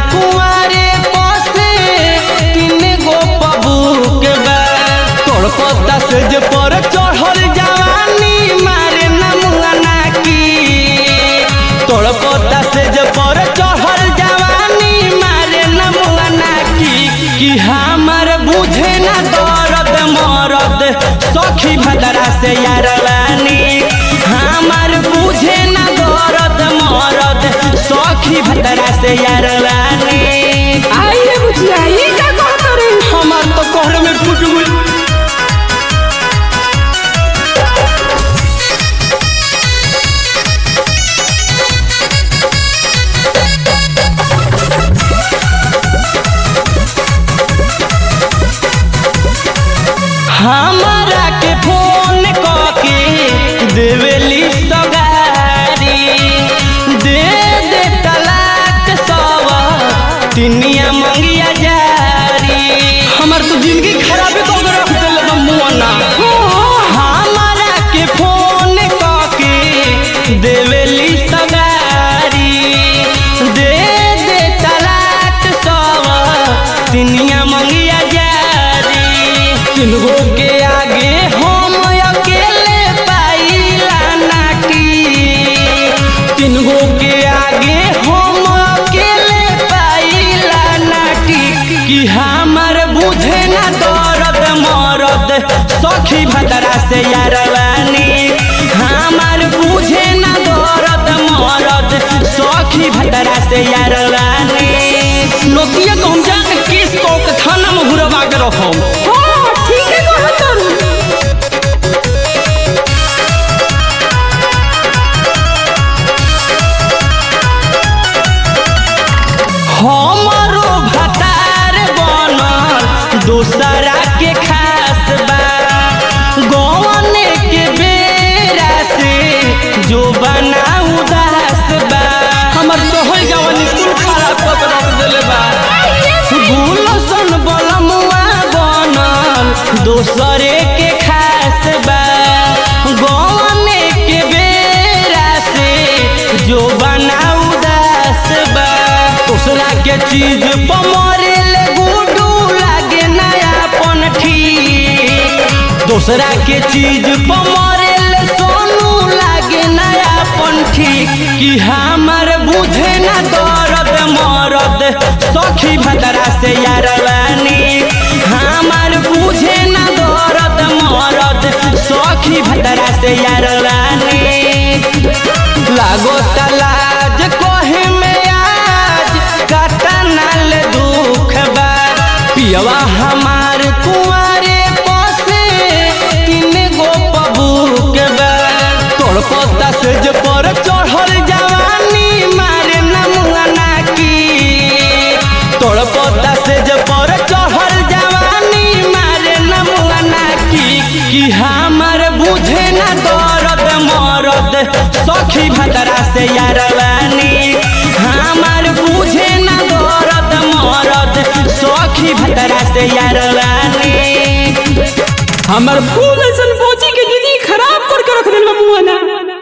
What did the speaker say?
कुंवारे पसे तीन गो पबूक बा तोड़ पत्ता से जे पर चढ़ल जवानी मारे नमुआ नाकी तोड़ पत्ता से जे पर चढ़ल जवानी मारे नमुआ नाकी कि हमर बुझे ना दर्द मरद सखी भदरा से यारवानी हमर बुझे ना दर्द मरद सखी भदरा से यारवानी आई रे बुचिया ये का कहत रे हमार तो कहरे में फूट गई हमारा के फोन कके देवेली सगारी दे दे तलाक सवा तिनिया मंगिया जारी हमर तो जिंदगी खराबे कर के रख देले बा मुअना हमारा के फोन कके देवेली सगारी दे दे तलाक सवा तिनिया मंगिया जारी किनको के आगे हम अकेले पाइला नाटी किनको के आगे हम अकेले पाइला नाटी कि हमर बुझे ना दर्द मरद सखी भदरा से यारवानी हमर बुझे ना दर्द मरद सखी भदरा से यारवानी नोतिया को हम जाके केस को के थाना में घुरवा के रखम हां ठीक है कहत रे हमरो भतार बनल दूसरा के खास बा गौने के बेरा से जो बना उदास बा हमर तोहर जवानी कुल खराब कर के रख देले बा गुलसन बलमुआ बनल दूसरे के खास बा गौने के बेरा से जो बना उदास बा दूसरा के चीज पमरे ले गुडू लागे नयापन ठीक दूसरा के चीज पमरे ले सोनू लागे नयापन ठीक कि हमर बुझे ना दर्द मरद सखी भदरा से यारवानी हमर बुझे ना दर्द मरद सखी भदरा से यारवानी लागो तलाज कोहे में आज काटा नाल दुख बा पियवा हमार कुंवारे पसे तीन गो पबूक बा तोड़ पत्ता से जे पर चढ़ल जवानी मारे नमुआ नाकी तोड़ पत्ता से जे पर चढ़ल जवानी मारे नमुआ नाकी कि हमर बुझे ना दर्द मरद सखी भदरा से यारवानी हमर बुझे ना दर्द मरद सखी भदरा से यारवानी हमर फूल सन